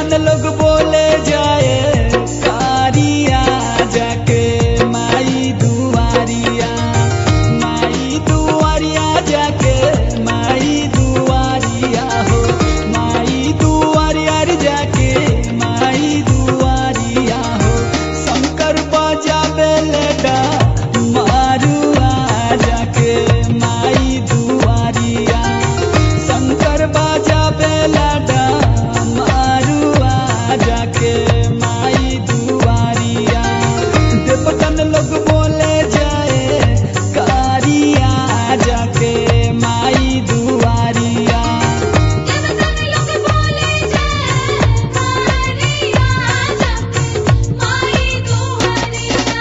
देवतन लोग बोले जाए कारिया जाके माई दुआरिया माई दुआरिया जाके माई दुआरिया हो माई दुआरिया रे जाके माई दुआरिया हो शंकर बजावे लेडा मारुआ जाके माई दुआरिया शंकर बजावे लेडा मारुआ जाके माई दुआरिया देवतन लोग बोले जाए कारिया जाके माई दुआरिया देवतन लोग बोले जय कारिया जाके माई दुआरिया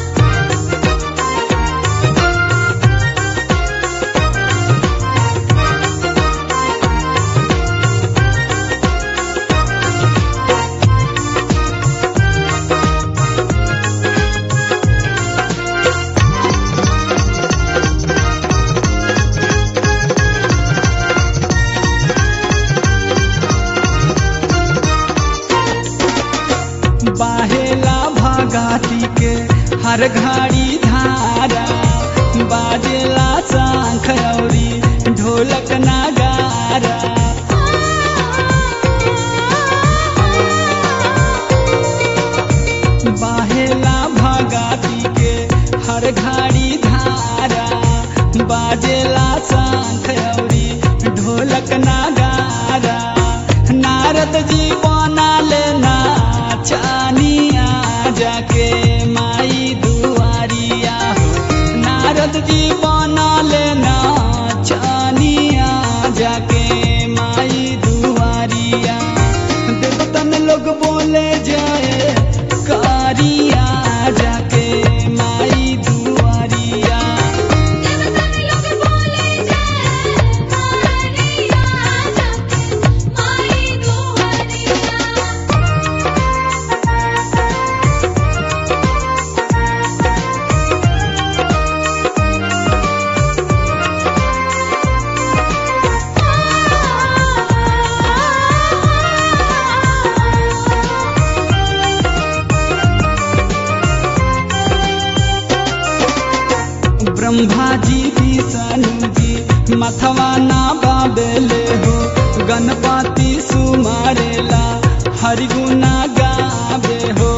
बाहेला भगाती के हर घड़ी धारा बाजेला शंख औरी ढोलक नगारा बाहेला भगाती के हर घड़ी धारा बाजेला शंख औरी ढोलक नगारा नारद जी बना लेना चानिया जाके माई दुआरिया हो नारद जी बना लेना चानिया जाके माई दुआरिया देवतन लोग बोले जाए कारिया जाके माई दुआरिया देवतन लोग बोले जय कारिया जाके माई दुआरिया ब्रह्मा जी विष्णु जी मथवा ना बाबेले हो गणपति सुमारेला हरिगुना गावे हो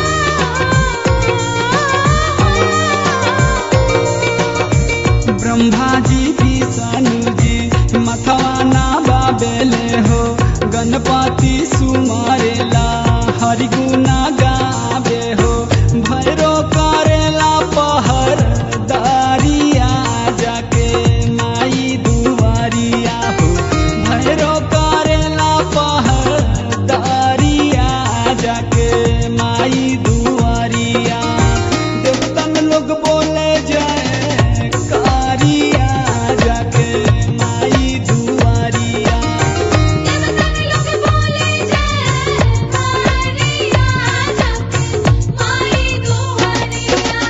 ब्रह्मा जी विष्णु जी मथवा ना बाबेले हो गणपति सुमारेला हरिगुना गावे हो भैरो करेला पहर दारिया जाके माई दुआरिया हो भैरो करेला पहर दारिया जाके माई दुआरिया देवतन लोग बोले जाए कारिया जाके माई दुआरिया देवतन लोग बोले जय कारिया जाके माई दुआरिया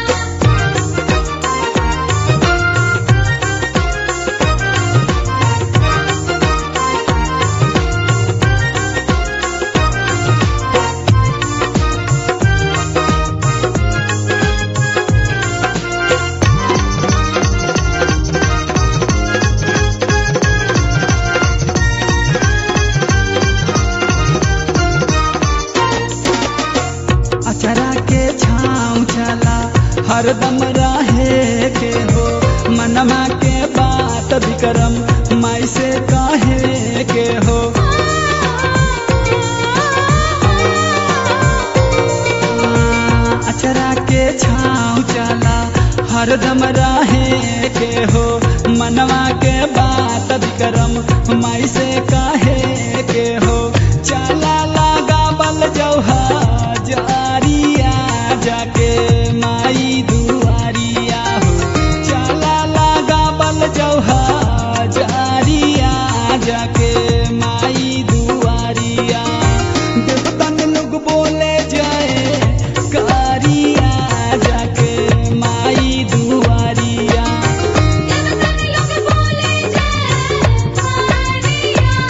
अचरा के छाँव चला हरदम रहे के हो मनमा के बात विक्रम माई से कहे के हो अचरा के छाँव चला हरदम रहे के हो मनवा के बात विक्रम माई से कहे के हो चला लगा बल जौहा जारिया जाके माई दुआरिया हो चला लगा बल जौहा जारिया जाके माई दुआरिया देवतन लोग बोले जाए कारिया जाके माई दुआरिया देवतन लोग बोले जय कारिया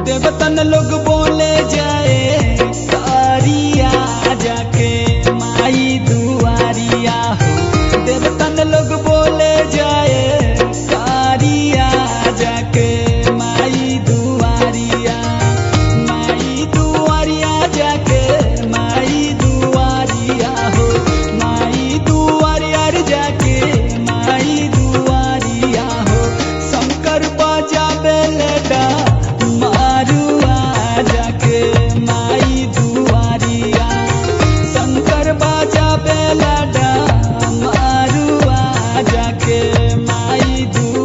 देवतन लोग बोले जाए कारिया जाके माई दुआरिया हो देवतन लोग बोले जाए कारिया जाके माई दुआरिया माई दुआरिया जाके माई दुआरिया हो माई दुआरिया रे जाके माई दुआरिया हो शंकर बजाबे लेडा मारुआ जाके माई दुआरिया शंकर बजाबे लेडा मारुआ जाके माई दुआरिया